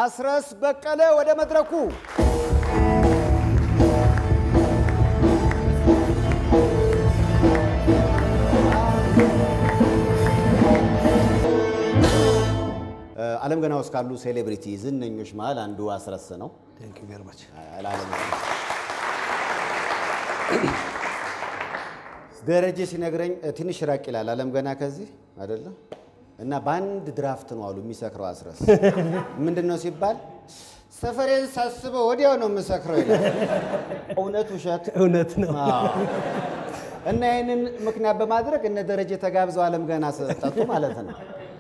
አስረስ በቀለ ወደ መድረኩ። ዓለም ገና ውስጥ ካሉ ሴሌብሪቲ ዝነኞች መሀል አንዱ አስረስ ነው። ቴንክ ዩ ቬሪ ማች። ለዓለም ደረጀ ሲነግረኝ ትንሽ ራቅ ይላል። ዓለም ገና ከዚህ አይደለም እና በአንድ ድራፍት ነው አሉ የሚሰክረው አስረስ። ምንድን ነው ሲባል ሰፈሬን ሳስበው ወዲያው ነው የምሰክረው ይላል። እውነት ውሸት? እውነት ነው። አዎ። እና ይህንን ምክንያት በማድረግ እነ ደረጀ ተጋብዘው ዓለም ገና ጠጡ ማለት ነው።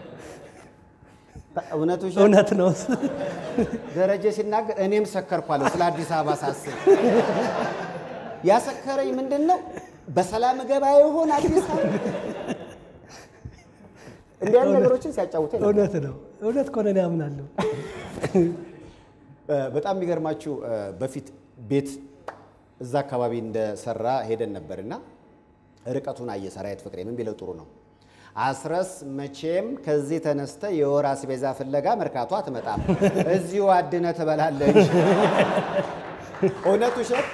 እውነት ውሸት? እውነት ነው። ደረጀ ሲናገር እኔም ሰከርኳለሁ ስለ አዲስ አበባ ሳስብ። ያሰከረኝ ምንድን ነው? በሰላም ገባ ይሆን አዲስ አበባ? እንዲህ ያሉ ነገሮችን ሲያጫውተኝ ነበር። እውነት ነው። እውነት ከሆነ እኔ አምናለሁ። እ፣ በጣም የሚገርማችሁ እ፣ በፊት ቤት እዛ አካባቢ እንደሰራ ሄደን ነበርና ርቀቱን አየ ሰራዊት ፍቅሬ ምን ቢለው ጥሩ ነው አስረስ መቼም ከዚህ ተነስተ የወር አስቤዛ ፍለጋ መርካቶ አትመጣም፣ እዚሁ አድነ ትበላለች። እውነት ውሸት?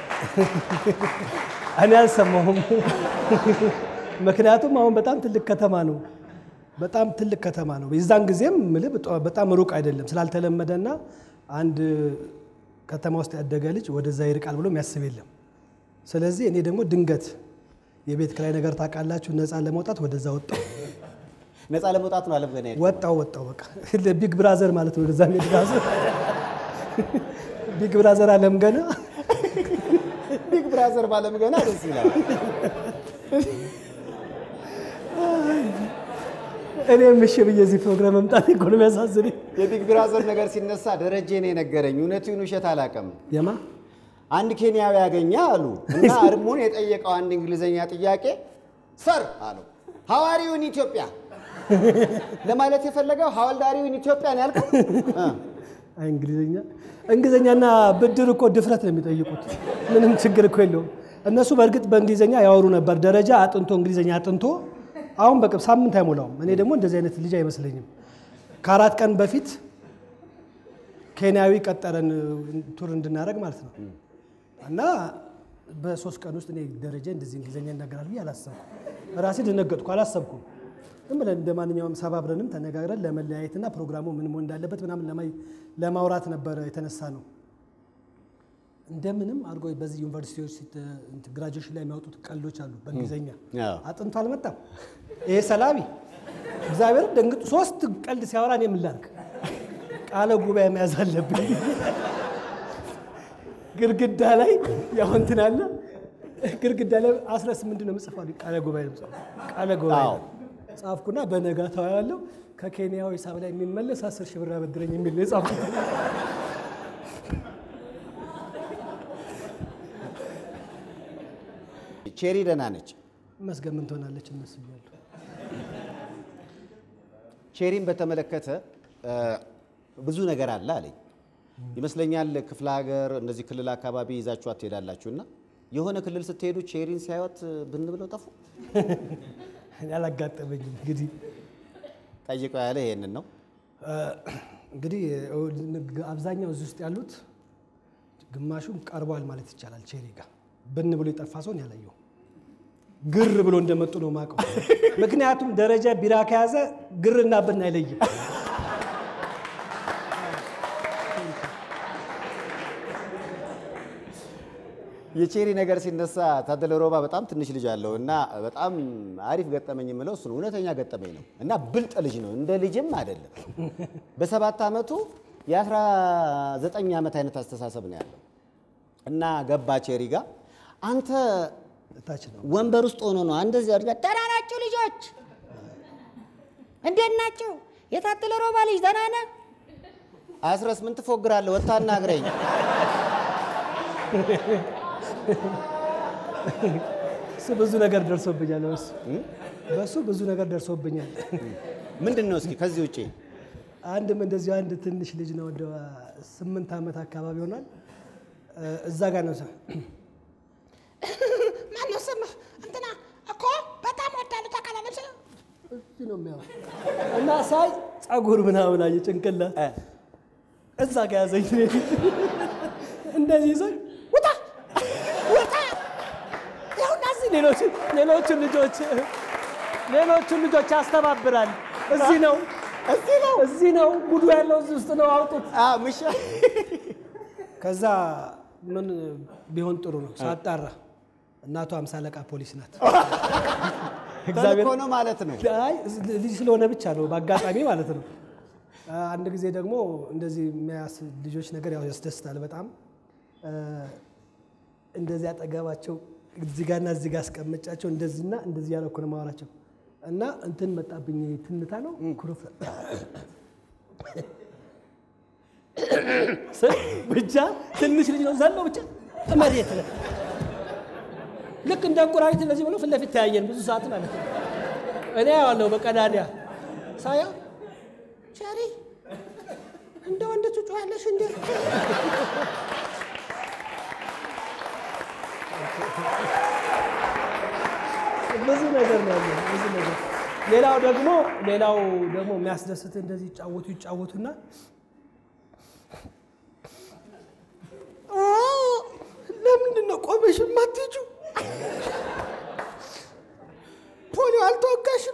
እኔ አልሰማሁም። ምክንያቱም አሁን በጣም ትልቅ ከተማ ነው። በጣም ትልቅ ከተማ ነው። የዛን ጊዜም ምልህ በጣም ሩቅ አይደለም ስላልተለመደና አንድ ከተማ ውስጥ ያደገ ልጅ ወደዛ ይርቃል ብሎ የሚያስብ የለም። ስለዚህ እኔ ደግሞ ድንገት የቤት ክራይ ነገር ታውቃላችሁ፣ ነፃ ለመውጣት ወደዛ ወጣው ነፃ ለመውጣት ነው አለም ገና ሄድኩት። ወጣው ወጣው በቃ ቢግ ብራዘር ማለት ነው። ወደዛ ሜድ ብራዘር ቢግ ብራዘር አለም ገና ቢግ ብራዘር ባለም ገና ደስ ይላል። እኔም እሺ ብዬ እዚህ ፕሮግራም መምጣት እኮ ነው የሚያሳዝነኝ። የቢግ ብራዘር ነገር ሲነሳ ደረጀ ነው የነገረኝ። እውነቱን ውሸት አላውቅም። የማ አንድ ኬንያዊ ያገኘ አሉ እና እርሙን የጠየቀው አንድ እንግሊዝኛ ጥያቄ ሰር አለው ሐዋሪውን ኢትዮጵያ ለማለት የፈለገው ሐዋልዳሪውን ኢትዮጵያ ነው ያልከው? እ። አይ እንግሊዝኛ እንግሊዝኛና ብድር እኮ ድፍረት ነው የሚጠይቁት። ምንም ችግር እኮ የለውም። እነሱ በእርግጥ በእንግሊዝኛ ያወሩ ነበር። ደረጃ አጥንቶ እንግሊዝኛ አጥንቶ አሁን በቅርብ ሳምንት አይሞላውም። እኔ ደግሞ እንደዚህ አይነት ልጅ አይመስለኝም። ከአራት ቀን በፊት ኬንያዊ ቀጠረን ቱር እንድናደርግ ማለት ነው እና በሶስት ቀን ውስጥ እኔ ደረጃ እንደዚህ እንግሊዝኛ ይናገራል ብዬ አላሰብኩም። ራሴ ደነገጥኩ፣ አላሰብኩም። ዝም ብለን እንደ ማንኛውም ሰባብረንም ተነጋግረን ለመለያየትና ፕሮግራሙ ምን መሆን እንዳለበት ምናምን ለማይ- ለማውራት ነበረ የተነሳ ነው። እንደምንም አድርጎ በዚህ ዩኒቨርሲቲዎች ግራጁዌሽን ላይ የሚያወጡት ቀልዶች አሉ በእንግሊዝኛ አዎ። አጥንቶ አልመጣም። ይሄ ሰላቢ እግዚአብሔር ደንግጡ ሶስት ቀልድ ሲያወራ እኔ ምን ላድርግ? ቃለ ጉባኤ መያዝ አለብኝ። ግድግዳ ላይ ያው እንትን አለ ግድግዳ ላይ አስረስ ምንድን ነው የምጽፈው? አሉኝ። ቃለ ጉባኤ ነው የምጽፈው። ቃለ ጉባኤ አዎ። ነው። ጻፍኩና በነጋታው ያለው ከኬንያው ሂሳብ ላይ የሚመለስ አስር ሺህ ብር አበድረኝ የሚል ነው የጻፍኩት። ቼሪ ደህና ነች። መስገን ምን ትሆናለች እነሱ እያሉ ቼሪን በተመለከተ እ፣ ብዙ ነገር አለ አለኝ ይመስለኛል። ክፍለ ሀገር እንደዚህ ክልል አካባቢ ይዛችኋት ትሄዳላችሁ እና የሆነ ክልል ስትሄዱ ቼሪን ሲያዩት ብን ብለው ጠፉ። እኔ አላጋጠመኝም እንግዲህ ጠይቀው ያለ ይሄንን ነው። እንግዲህ አብዛኛው እዚህ ውስጥ ያሉት ግማሹም ቀርቧል ማለት ይቻላል። ቼሪ ጋር ብን ብሎ የጠፋ ሰውን ያላየው ግር ብሎ እንደመጡ ነው ማቀው። ምክንያቱም ደረጃ ቢራ ከያዘ ግርና ብን አይለይም። የቼሪ ነገር ሲነሳ ታደለ ሮባ በጣም ትንሽ ልጅ አለው እና በጣም አሪፍ ገጠመኝ የምለው እሱ ነው። እውነተኛ ገጠመኝ ነው እና ብልጥ ልጅ ነው፣ እንደ ልጅም አይደለም። በሰባት ዓመቱ የ19 ዓመት አይነት አስተሳሰብ ነው ያለው እና ገባ ቼሪ ጋር አንተ ታች ነው ወንበር ውስጥ ሆኖ ነው እንደዚህ አድርጋ ደህና ናችሁ ልጆች? እንዴት ናችሁ? የታደለ ሮባ ልጅ ደህና ነህ? አስረስ ምን ትፎግራለህ? ወጥተህ አናግረኝ። እሱ ብዙ ነገር ደርሶብኛል። በሱ በሱ ብዙ ነገር ደርሶብኛል። ምንድን ነው እስኪ ከዚህ ውጪ አንድም እንደዚሁ አንድ ትንሽ ልጅ ነው ወደ ስምንት ዓመት አካባቢ ይሆናል። እዛ ጋር ነው ሰ- ማነው ስምህ? እንትና እኮ በጣም ወዳለሁ ታውቃለህ። ልብስ እዚህ ነው የሚያው እና ሳይ ጸጉር ምናምን አየ ጭንቅላት እዛ ጋ ያዘኝ እንደዚህ ይዞኝ ውጣ ውጣ ይኸውና እዚህ ሌሎች ሌሎቹን ልጆች ሌሎቹን ልጆች ያስተባብራል። እዚህ ነው እዚህ ነው እዚህ ነው ጉዱ ያለው እዚህ ውስጥ ነው አውጡት። አ ምሻ ከዛ ምን ቢሆን ጥሩ ነው ሳጣራ እናቷ አምሳ አለቃ ፖሊስ ናት። ተልኮ ነው ማለት ነው። አይ ልጅ ስለሆነ ብቻ ነው በአጋጣሚ ማለት ነው። አንድ ጊዜ ደግሞ እንደዚህ የሚያስ ልጆች ነገር ያው ያስደስታል በጣም እ፣ እንደዚህ አጠገባቸው እዚህ ጋርና እዚህ ጋር አስቀመጫቸው እንደዚህና እንደዚህ ያለ እኮ ነው የማወራቸው እና እንትን መጣብኝ ትንታ ነው ኩርፍ ስል ብቻ ትንሽ ልጅ ነው ዘሎ ብቻ መሬት ላይ ልክ እንደ እንቁራሪት እንደዚህ ብሎ ፊት ለፊት ተያየን ብዙ ሰዓት ማለት ነው። እኔ ያዋለሁ በቀዳዳ ሳያ ቸሪ እንደ ወንድ ትጮያለሽ እንዴ? ብዙ ነገር ነው ያለው፣ ብዙ ነገር። ሌላው ደግሞ ሌላው ደግሞ የሚያስደስት እንደዚህ ይጫወቱ ይጫወቱና ኦ፣ ለምንድን ነው ቆመሽ የማትሄጂው? ፖሊዮ አልተወጋሽም?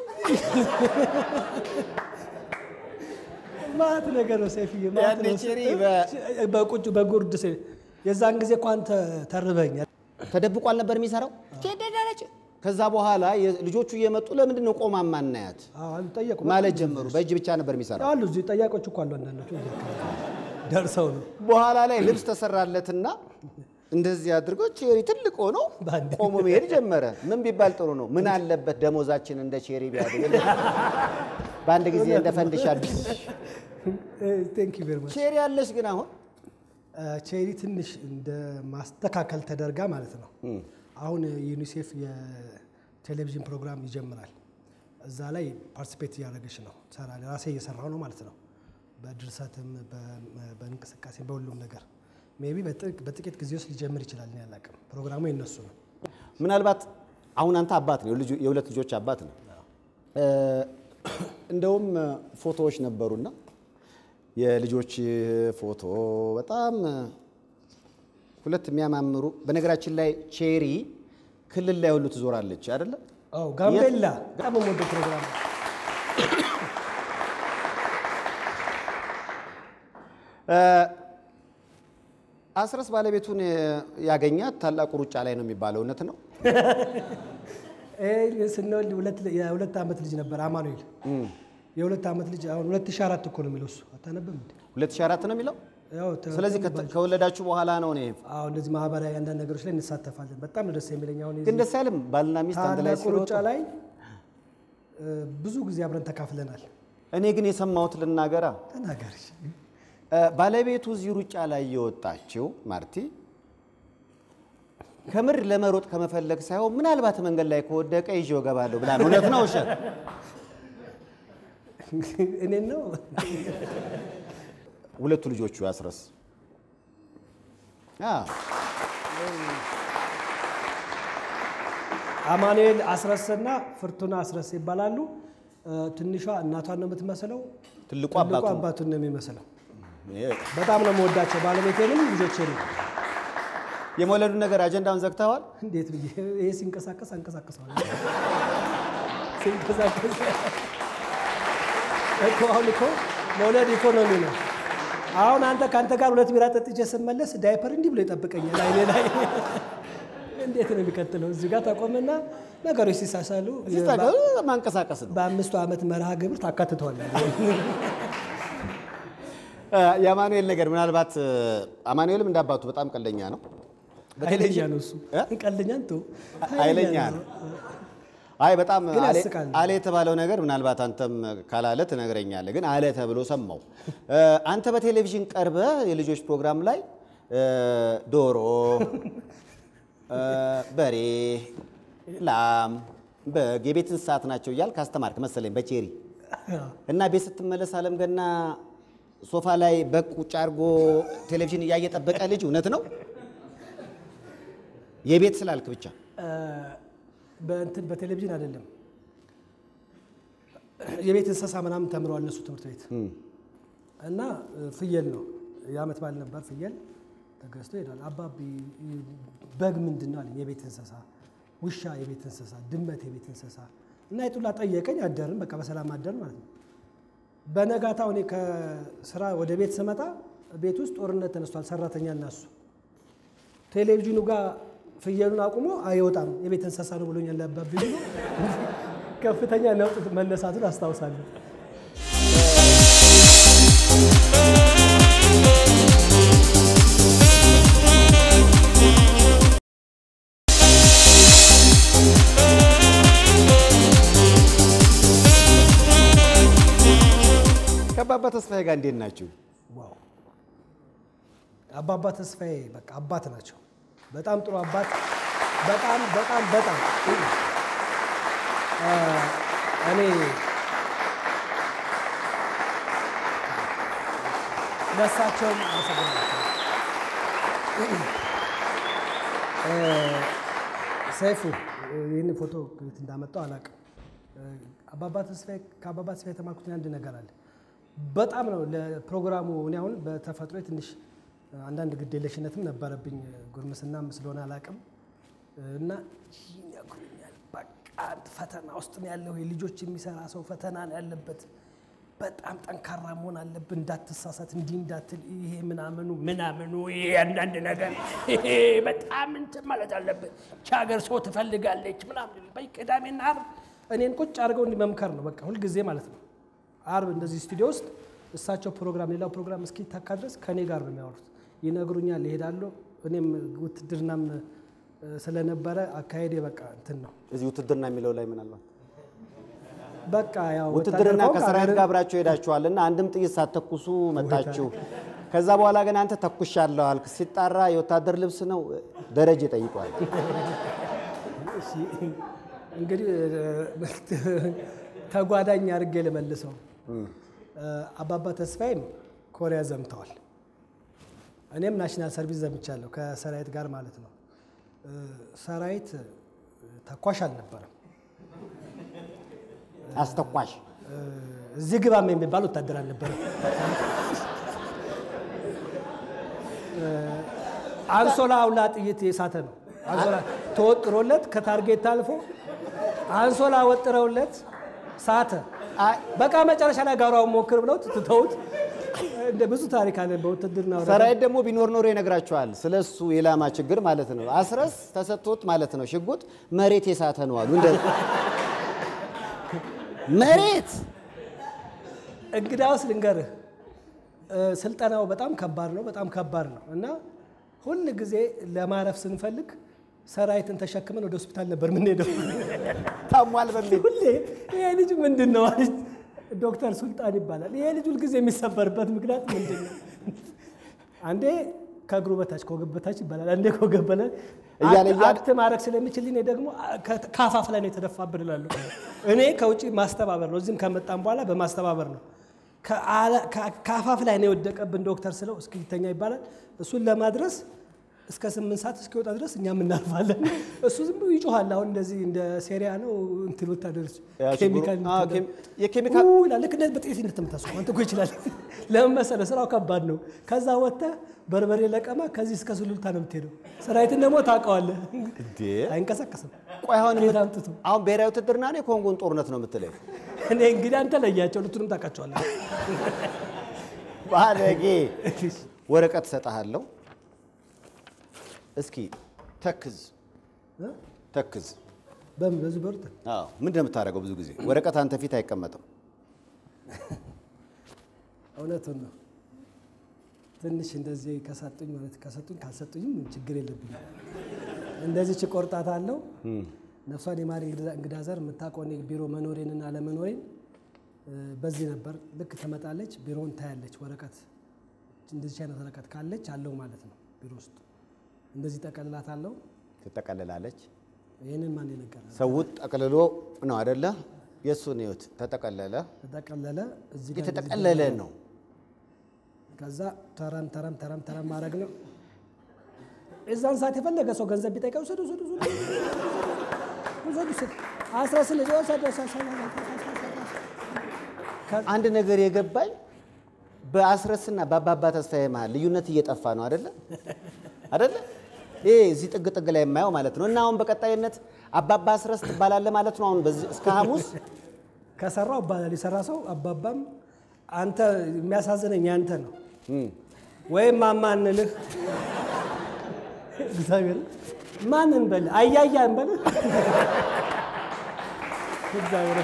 ማት ነገር ነው ሰይፍዬ፣ ማት ያኔ ነው። ቼሪ በ- በቁጭ በጉርድ ሴ- የዛን ጊዜ እኮ አንተ ተርበኛል። ተደብቆ አልነበር የሚሰራው። ትሄዳለች ከዛ በኋላ የ- ልጆቹ እየመጡ ለምንድን ነው ቆማ ማናያት አሉ ጠየቁ ማለት ጀመሩ። በእጅ ብቻ ነበር የሚሰራው። አሉ እዚህ ጠያቆች እኮ አሉ። አንዳንዶቹ እዚህ አካባቢ ደርሰው ነው በኋላ ላይ ልብስ ተሰራለትና እንደዚህ አድርገው ቼሪ ትልቅ ሆኖ በአንዴ። ቆሞ መሄድ ጀመረ። ምን ቢባል ጥሩ ነው? ምን አለበት ደሞዛችን እንደ ቼሪ ቢያድግ በአንድ ጊዜ እንደ ፈንድሻ ቴንክ ዩ ቬሪ ማች ቼሪ አለሽ ግን አሁን ቼሪ ትንሽ እንደ ማስተካከል ተደርጋ ማለት ነው። አሁን ዩኒሴፍ የቴሌቪዥን ፕሮግራም ይጀምራል። እዛ ላይ ፓርቲሲፔት እያደረገች ነው ሰራ ራሴ እየሰራው ነው ማለት ነው። በድርሰትም በ- በእንቅስቃሴ በሁሉም ነገር ሜይ ቢ በጥቂት ጊዜ ውስጥ ሊጀምር ይችላል። እኔ አላውቅም። ፕሮግራሙ የነሱ ነው። ምናልባት አሁን አንተ አባት ነው፣ የልጁ- የሁለት ልጆች አባት ነው። እ፣ እንደውም ፎቶዎች ነበሩና የልጆች ፎቶ በጣም ሁለት የሚያማምሩ። በነገራችን ላይ ቼሪ ክልል ላይ ሁሉ ትዞራለች አይደለ? አዎ ጋምቤላ በጣም የምወደው ፕሮግራም ነው። እ፣ አስረስ ባለቤቱን ያገኛት ታላቁ ሩጫ ላይ ነው የሚባለው እውነት ነው? ይሄ ስንወልድ ሁለት የሁለት ዓመት ልጅ ነበር አማኑኤል። የሁለት ዓመት ልጅ አሁን 2004 እኮ ነው የሚለው እሱ አታነብም እንዴ? 2004 ነው የሚለው። ያው ተ- ስለዚህ ከተ- ከወለዳችሁ በኋላ ነው እኔ አዎ እንደዚህ ማህበራዊ አንዳንድ ነገሮች ላይ እንሳተፋለን። በጣም ነው ደስ የሚለኝ። አሁን ግን ደስ አይልም? ባልና ሚስት አንድ ላይ ታላቁ ሩጫ ሲሮጡ። ላይ እ፣ ብዙ ጊዜ አብረን ተካፍለናል። እኔ ግን የሰማሁት ልናገራ ተናገር። እ፣ ባለቤቱ እዚህ ሩጫ ላይ የወጣችው ማርቲ ከምር ለመሮጥ ከመፈለግ ሳይሆን ምናልባት መንገድ ላይ ከወደቀ ይዤው እገባለሁ ብላ ነው። እውነት ነው ውሸት? እኔን ነው ሁለቱ ልጆቹ ያስረስ አ፣ አማኑኤል አስረስና ፍርቱና አስረስ ይባላሉ። እ፣ ትንሿ እናቷን ነው የምትመስለው፣ ትልቁ ትልቁ አባቱ አባቱን ነው የሚመስለው። ይሄ በጣም ነው የምወዳቸው ባለቤቴንም ልጆቼንም። የመውለዱን ነገር አጀንዳውን ዘግተዋል። እንዴት ብዬ ይሄ ሲንቀሳቀስ አንቀሳቅሰዋል። ሲንቀሳቀስ እኮ አሁን እኮ መውለድ ኢኮኖሚ ነው። አሁን አንተ ከአንተ ጋር ሁለት ቢራ ጠጥቼ ስመለስ ዳይፐር እንዲህ ብሎ ይጠብቀኛል አይኔ ላይ። እንዴት ነው የሚቀጥለው? እዚህ ጋር ተቆምና ነገሮች ሲሳሳሉ ሲጠቀም ማንቀሳቀስ ነው። በአምስቱ ዓመት መርሃ ግብር ታካትተዋለህ። እ፣ የአማኑኤል ነገር ምናልባት እ፣ አማኑኤልም እንዳባቱ በጣም ቀለኛ ነው። ኃይለኛ ነው እሱ እ? ቀልደኛ እንተው። ኃይለኛ ነው። አይ በጣም ግን አለ- ያስቃል። አለ የተባለው ነገር ምናልባት አንተም ካላለ ትነግረኛለህ። ግን አለ ተብሎ ሰማው። እ፣ አንተ በቴሌቪዥን ቀርበ የልጆች ፕሮግራም ላይ እ፣ ዶሮ፣ እ፣ በሬ፣ ላም፣ በግ የቤት እንስሳት ናቸው እያልክ አስተማርክ መሰለኝ በቼሪ እና ቤት ስትመለስ አለም ገና ሶፋ ላይ በግ ቁጭ አድርጎ ቴሌቪዥን እያየ ጠበቀ ልጅ እውነት ነው? የቤት ስላልክ ብቻ በእንትን በቴሌቪዥን አይደለም የቤት እንስሳ ምናምን ተምረዋል እነሱ ትምህርት ቤት እና ፍየል ነው የዓመት በዓል ነበር። ፍየል ተገዝቶ ይሄዳል። አባቢ በግ ምንድን ነው አለኝ። የቤት እንስሳ ውሻ የቤት እንስሳ፣ ድመት የቤት እንስሳ እና የጡላ ጠየቀኝ። አደርን፣ በቃ በሰላም አደርን ማለት ነው። በነጋታው እኔ ከስራ ወደ ቤት ስመጣ ቤት ውስጥ ጦርነት ተነስቷል። ሰራተኛ እና እሱ ቴሌቪዥኑ ጋር ፍየሉን አቁሞ አይወጣም የቤት እንስሳ ነው ብሎኛል አባቢ ብሎ ከፍተኛ ነውጥ መነሳቱን አስታውሳለሁ። ከአባባ ተስፋዬ ጋር እንዴት ናችሁ? ዋው አባባ ተስፋዬ በቃ አባት ናቸው። በጣም ጥሩ አባት፣ በጣም በጣም በጣም አ፣ እኔ ለሳቸውም አመሰግናለሁ። እ፣ ሰይፉ ይህን ፎቶ ከየት እንዳመጣው አላውቅም። አባባ ተስፋዬ ከአባባ ተስፋዬ የተማርኩት አንድ ነገር አለ። በጣም ነው ለፕሮግራሙ እኔ አሁን በተፈጥሮ ትንሽ አንዳንድ ግዴለሽነትም ነበረብኝ ጉርምስናም ስለሆነ አላውቅም እና ይነግሩኛል። በቃ ፈተና ውስጥ ነው ያለው ልጆች የሚሰራ ሰው ፈተና ነው ያለበት። በጣም ጠንካራ መሆን አለብን፣ እንዳትሳሳት፣ እንዲህ እንዳትል፣ ይሄ ምናምኑ ምናምኑ ይሄ አንዳንድ ነገር ይሄ በጣም እንትን ማለት አለብን። ይህች ሀገር ሰው ትፈልጋለች ምናምን በይ ቅዳሜና ዓርብ እኔን ቁጭ አድርገው እንዲህ መምከር ነው በቃ ሁልጊዜ ማለት ነው። ዓርብ እንደዚህ ስቱዲዮ ውስጥ እሳቸው ፕሮግራም ሌላው ፕሮግራም እስኪታካ ድረስ ከእኔ ጋር ነው የሚያወሩት። ይነግሩኛል፣ ይሄዳለሁ። እኔም ውትድርናም እ፣ ስለነበረ አካሄዴ በቃ እንትን ነው እዚህ ውትድርና የሚለው ላይ ምናልባት በቃ ያው ውትድርና ወታደር ከሰራዊት ከሆንክ ጋር አብራችሁ ሄዳችኋል እና አንድም ጥይት ሳትተኩሱ መጣችሁ። ከዛ በኋላ ግን አንተ ተኩሻለሁ አልክ። ሲጣራ የወታደር ልብስ ነው ደረጀ ጠይቋል። እሺ እንግዲህ ተጓዳኝ አድርጌ ልመልሰው። አባባ ተስፋዬም ኮሪያ ዘምተዋል። እኔም ናሽናል ሰርቪስ ዘምቻለሁ ከሰራዊት ጋር ማለት ነው። ሰራዊት ተኳሽ አልነበረም። አስተኳሽ እዚህ ግባም የሚባል ወታደር አልነበረም። አንሶላ አውላ ጥይት የሳተ ነው። አንሶላ ተወጥሮለት ከታርጌት አልፎ አንሶላ ወጥረውለት ሳተ። አይ፣ በቃ መጨረሻ ላይ ጋሯውን ሞክር ብለው ትተውት እንደ ብዙ ታሪክ አለ በውትድርና ወረዳ። ሰራዊት ደግሞ ቢኖር ኖሮ ይነግራቸዋል። ስለ እሱ የላማ ችግር ማለት ነው። አስረስ ተሰጥቶት ማለት ነው። ሽጉጥ መሬት የሳተ ነው አሉ። እንደ መሬት እንግዳውስ ልንገርህ እ፣ ስልጠናው በጣም ከባድ ነው። በጣም ከባድ ነው እና ሁል ጊዜ ለማረፍ ስንፈልግ ሰራዊትን ተሸክመን ወደ ሆስፒታል ነበር የምንሄደው። ታሟል በሚል ሁሌ ይሄ ልጅ ምንድን ነው አለች ዶክተር ሱልጣን ይባላል። ይሄ ልጅ ሁልጊዜ የሚሰበርበት ምክንያት ምንድን ነው? አንዴ ከእግሩ በታች ከወገብ በታች ይባላል። አንዴ ከወገብ በላይ እያለ እያለ- አክት ማድረግ ስለሚችል እኔ ደግሞ ከ- ከአፋፍ ላይ ነው የተደፋብን እላለሁ። እኔ ከውጭ ማስተባበር ነው፣ እዚህም ከመጣም በኋላ በማስተባበር ነው። ከአለ- ከ- ከአፋፍ ላይ ነው የወደቀብን ዶክተር ስለው እስኪ ይተኛ ይባላል። እሱን ለማድረስ እስከ ስምንት ሰዓት እስኪወጣ ድረስ እኛም እናልፋለን። እሱ ዝም ብሎ ይጮሃል። አሁን እንደዚህ እንደ ሴሪያ ነው እንትን ወታደሮች ያ ችግሩ- ኬሚካል አዎ፣ እንትን ኬም- የኬሚካል ኡ ይላል። ልክ እንደዚህ በጥይት እንደተመታሱ አንተ እኮ ይችላል። ለምን መሰለህ? ስራው ከባድ ነው። ከዛ ወጥተህ በርበሬ ለቀማ ከዚህ እስከ ሱሉልታ ነው የምትሄደው። ሰራዊትን ደግሞ ታውቀዋለህ፣ እንዴ! አይንቀሳቀስም። ቆይ አሁን ከየት አምጥቶ? አሁን ብሔራዊ ውትድርና ነው የኮንጎን ጦርነት ነው የምትለኝ? እኔ እንግዲህ አንተ ለያቸው፣ ሁለቱንም ታውቃቸዋለህ። ባለጌ ወረቀት እሰጥሃለሁ። እስኪ ተክዝ እ? ተክዝ። በምን በዚህ በሩት አዎ ምንድን ነው የምታደርገው? ብዙ ጊዜ ወረቀት አንተ ፊት አይቀመጥም። እውነቱን ነው። ትንሽ እንደዚህ ከሰጡኝ ማለት ከሰጡኝ ካልሰጡኝም ችግር የለብኝም። እንደዚህ ችቆርጣት አለው ነፍሷን የማሪ እንግዳ ዘር የምታውቀው እኔ ቢሮ መኖሬንና አለመኖሬን እ፣ በዚህ ነበር። ልክ ትመጣለች፣ ቢሮውን ታያለች። ወረቀት እንደዚህ አይነት ወረቀት ካለች አለው ማለት ነው ቢሮ ውስጥ እንደዚህ ጠቀልላት አለው። ትጠቀልላለች። ይህንን ማን የነገረ ሰው ጠቅልሎ ነው አደለ? የእሱን ህይወት ተጠቀለለ። ተጠቀለለ እዚህ ጋር የተጠቀለለ ነው። ከዛ ተረም ተረም ተረም ተረም ማድረግ ነው። እዛን ሰዓት የፈለገ ሰው ገንዘብ ቢጠይቀው ውሰዱ ውሰዱ ውሰዱ ውሰዱ ውሰዱ አስራ ስልጅ ወሰዱ ወሰዱ፣ ወሰዱ፣ ወሰዱ፣ ወሰዱ። ከ- አንድ ነገር የገባኝ በአስረስና በአባባ ተስፋዬ መሀል ልዩነት እየጠፋ ነው አደለ አደለ? ይሄ እዚህ ጥግ ጥግ ላይ የማየው ማለት ነው። እና አሁን በቀጣይነት አባባ አስረስ ትባላለህ ማለት ነው። አሁን በዚህ እስከ ሐሙስ ከሰራው አባላል የሰራ ሰው አባባም አንተ የሚያሳዝነኝ ያንተ ነው ወይም ማማ እንልህ እግዚአብሔር ማን እንበል አያያ እንበልህ እግዚአብሔር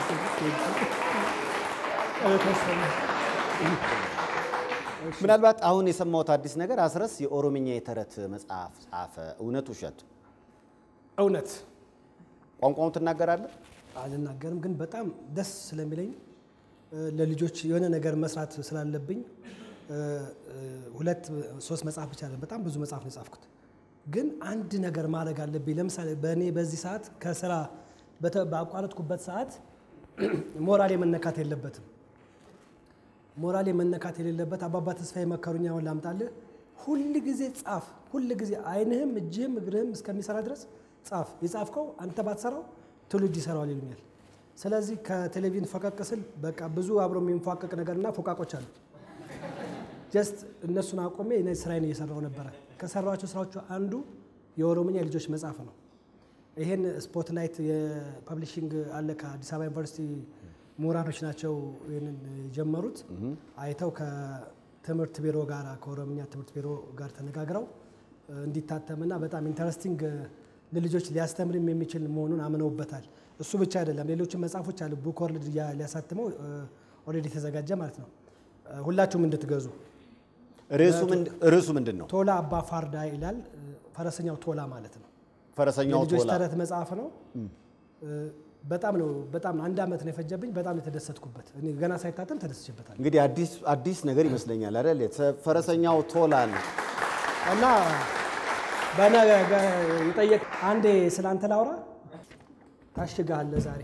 ምናልባት አሁን የሰማሁት አዲስ ነገር አስረስ የኦሮምኛ የተረት መጽሐፍ ጻፈ። እውነት ውሸት? እውነት ቋንቋውን ትናገራለህ? አልናገርም፣ ግን በጣም ደስ ስለሚለኝ እ፣ ለልጆች የሆነ ነገር መስራት ስላለብኝ እ፣ እ፣ ሁለት ሶስት መጽሐፍ ብቻ አይደለም፣ በጣም ብዙ መጽሐፍ ነው የጻፍኩት። ግን አንድ ነገር ማድረግ አለብኝ። ለምሳሌ በእኔ በዚህ ሰዓት ከስራ በተ- ባቋረጥኩበት ሰዓት ሞራሌ መነካት የለበትም። ሞራሌ መነካት የሌለበት አባባ ተስፋ የመከሩኝ አሁን ላምጣልህ። ሁል ጊዜ ጻፍ፣ ሁል ጊዜ አይንህም እጅህም እግርህም እስከሚሰራ ድረስ ጻፍ። የጻፍከው አንተ ባትሰራው ትውልድ ይሰራዋል ይሉኛል። ስለዚህ ከቴሌቪዥን ፈቀቅ ስል በቃ ብዙ አብሮ የሚንፏቀቅ ነገርና ፎቃቆች አሉ። ጀስት እነሱን አቆሜ እኔ ስራዬን እየሰራው ነበረ። ከሰራኋቸው ስራዎቹ አንዱ የኦሮምኛ የልጆች መጽሐፍ ነው። ይሄን ስፖትላይት የፐብሊሽንግ አለ ከአዲስ አበባ ዩኒቨርሲቲ ምሁራኖች ናቸው ይህንን የጀመሩት። አይተው ከትምህርት ቢሮ ጋር ከኦሮምኛ ትምህርት ቢሮ ጋር ተነጋግረው እ፣ እንዲታተምና በጣም ኢንተረስቲንግ ለልጆች ሊያስተምርም የሚችል መሆኑን አምነውበታል። እሱ ብቻ አይደለም፣ ሌሎችም መጽሐፎች አሉ። ቡክ ወርልድ እያ- ሊያሳትመው ኦልሬዲ የተዘጋጀ ማለት ነው። እ፣ ሁላችሁም እንድትገዙ ርዕሱ ምንድ- ርዕሱ ምንድን ነው? ቶላ አባ ፋርዳ ይላል። እ፣ ፈረሰኛው ቶላ ማለት ነው። ፈረሰኛው የልጆች ቶላ ተረት መጽሐፍ ነው። እ፣ በጣም ነው በጣም አንድ ዓመት ነው የፈጀብኝ። በጣም ነው የተደሰትኩበት። እኔ ገና ሳይታተም ተደስቼበታል እንግዲህ አዲስ አዲስ ነገር ይመስለኛል አይደል? የተ- ፈረሰኛው ቶላን እና በነገ የጠየቅ አንዴ ስለ አንተ ላውራ። ታሽጋለህ ዛሬ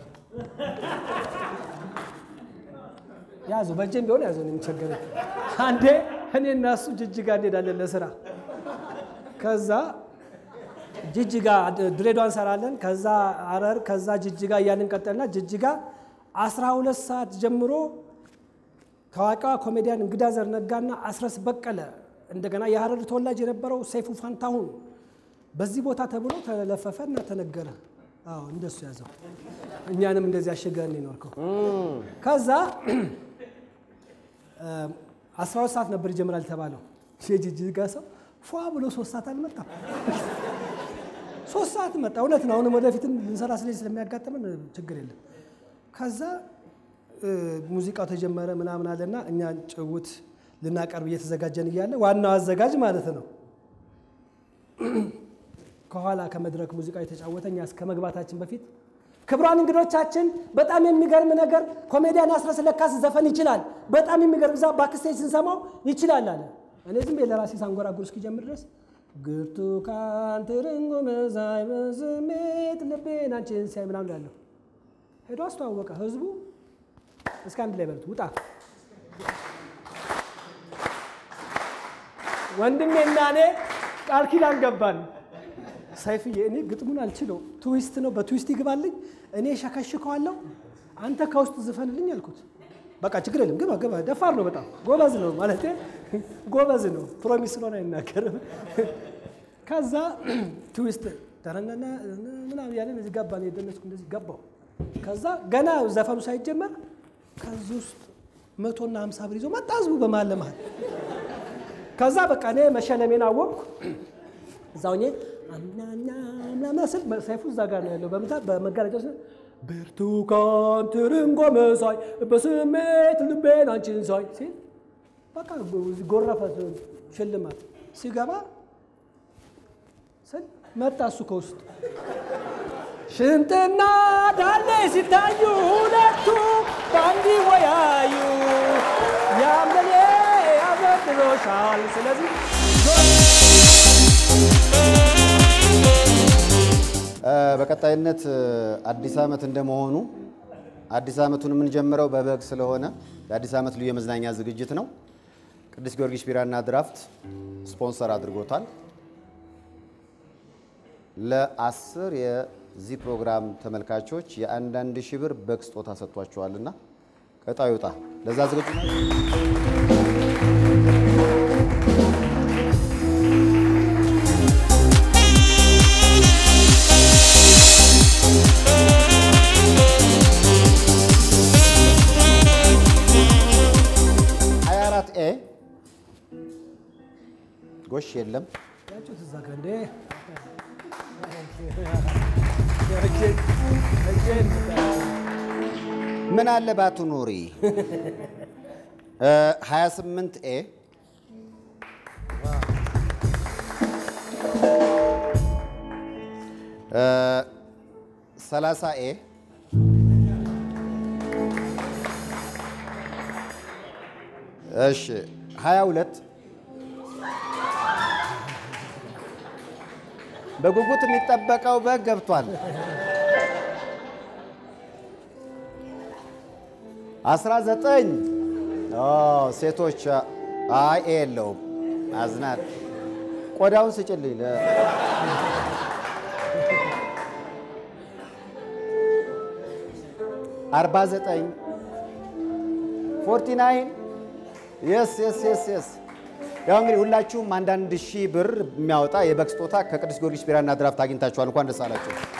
ያዙ፣ በእጄም ቢሆን ያዙ። እኔ የሚቸገረኝ አንዴ እኔ እና እሱ ጅጅጋ እንሄዳለን ለስራ። ከዛ ጅጅጋ ድሬዳዋ እንሰራለን። ከዛ አረር፣ ከዛ ጅጅጋ እያልን ቀጠልና ጅጅጋ 12 ሰዓት ጀምሮ ታዋቂዋ ኮሜዲያን እንግዳ ዘር ነጋና አስረስ በቀለ እንደገና የሀረር ተወላጅ የነበረው ሰይፉ ፋንታሁን በዚህ ቦታ ተብሎ ተለፈፈ እና ተነገረ። አዎ እንደሱ ያዘው። እኛንም እንደዚህ አሸገን ይኖርከው። ከዛ አስራ ሁለት ሰዓት ነበር ይጀምራል የተባለው። የጅጅጋ ሰው ፏ ብሎ ሶስት ሰዓት አልመጣም። ሶስት ሰዓት መጣ። እውነት ነው። አሁንም ወደፊትም ልንሰራ ስለዚህ ስለሚያጋጥመን ችግር የለም። ከዛ እ፣ ሙዚቃው ተጀመረ ምናምን አለና እኛ ጭውት ልናቀርብ እየተዘጋጀን እያለ ዋናው አዘጋጅ ማለት ነው ከኋላ ከመድረክ ሙዚቃ የተጫወተ እኛ እስከ መግባታችን በፊት ክቡራን እንግዶቻችን በጣም የሚገርም ነገር ኮሜዲያን አስረስ ለካስ ዘፈን ይችላል። በጣም የሚገርም ዛ ባክስቴጅ ስንሰማው ይችላል አለ። እኔ ዝም ብዬ ለራሴ ሳንጎራጉር እስኪጀምር ድረስ ብርቱካን ትርንጎ መዛይ በስሜት ልቤን አንቺን ሲያይ ምናምን ያለሁ ሄዶ አስተዋወቀ። ህዝቡ እስከ አንድ ላይ በሉት ውጣ ወንድሜና እኔ ቃል ኪዳን ገባን። ሰይፍዬ እኔ ግጥሙን አልችለው፣ ትዊስት ነው፣ በትዊስት ይግባልኝ፣ እኔ ሸከሽከዋለሁ፣ አንተ ከውስጥ ዝፈንልኝ አልኩት። በቃ ችግር የለም ግባ ግባ። ደፋር ነው በጣም ጎበዝ ነው ማለት ጎበዝ ነው። ፕሮሚስ ስለሆነ አይናገርም። ከዛ ትዊስት ተረነነ ምናምን ያለን እዚህ ገባን። የደነስኩ እንደዚህ ገባው። ከዛ ገና ዘፈኑ ሳይጀመር ከዚህ ውስጥ መቶና ሀምሳ ብር ይዞ መጣ ህዝቡ በመሀል ለመሀል ከዛ በቃ እኔ መሸለሜን አወቅኩ። እዛው እኔ አምናና ምናምን ስል ሰይፉ እዛ ጋር ነው ያለው በምታ በመጋረጃ ውስጥ ብርቱካን ትርንጎ መሳይ በስሜት ልቤን አንቺን ሳይ ሲል በቃ ጎረፈ ሽልማት ሲገባ ስል መጣ እሱ ከውስጥ ሽንጥና ዳሌ ሲታዩ ሁለቱ በአንድ ወያዩ ያመኔ ያበድሮሻል። ስለዚህ በቀጣይነት አዲስ ዓመት እንደመሆኑ አዲስ ዓመቱን የምንጀምረው በበግ ስለሆነ የአዲስ ዓመት ልዩ የመዝናኛ ዝግጅት ነው። ቅዱስ ጊዮርጊስ ቢራና ድራፍት ስፖንሰር አድርጎታል። ለአስር የዚህ ፕሮግራም ተመልካቾች የአንዳንድ ሺህ ብር በግ ስጦታ ሰጥቷቸዋልና ቀጣዩ ዕጣ ለዛ ዝግጁ ነው። ሀያ አራት ኤ ጎሽ የለም ያችሁት እዛ ጋር እንዴ እጄን- እጄን ምን አለ ባቱ ኑሪ 28 ኤ ሰላሳ ኤ እሺ 22 በጉጉት የሚጠበቀው በግ ገብቷል። 19 ኦ ሴቶች አይ ኤ የለውም። አዝናት ቆዳውን ስጭልኝ። ለ- አርባ ዘጠኝ ፎርቲ ናይን የስ የስ የስ የስ ያው እንግዲህ ሁላችሁም አንዳንድ ሺህ ብር የሚያወጣ የበግ ስጦታ ከቅዱስ ጊዮርጊስ ቢራና ድራፍት አግኝታችኋል። እንኳን ደስ አላችሁ።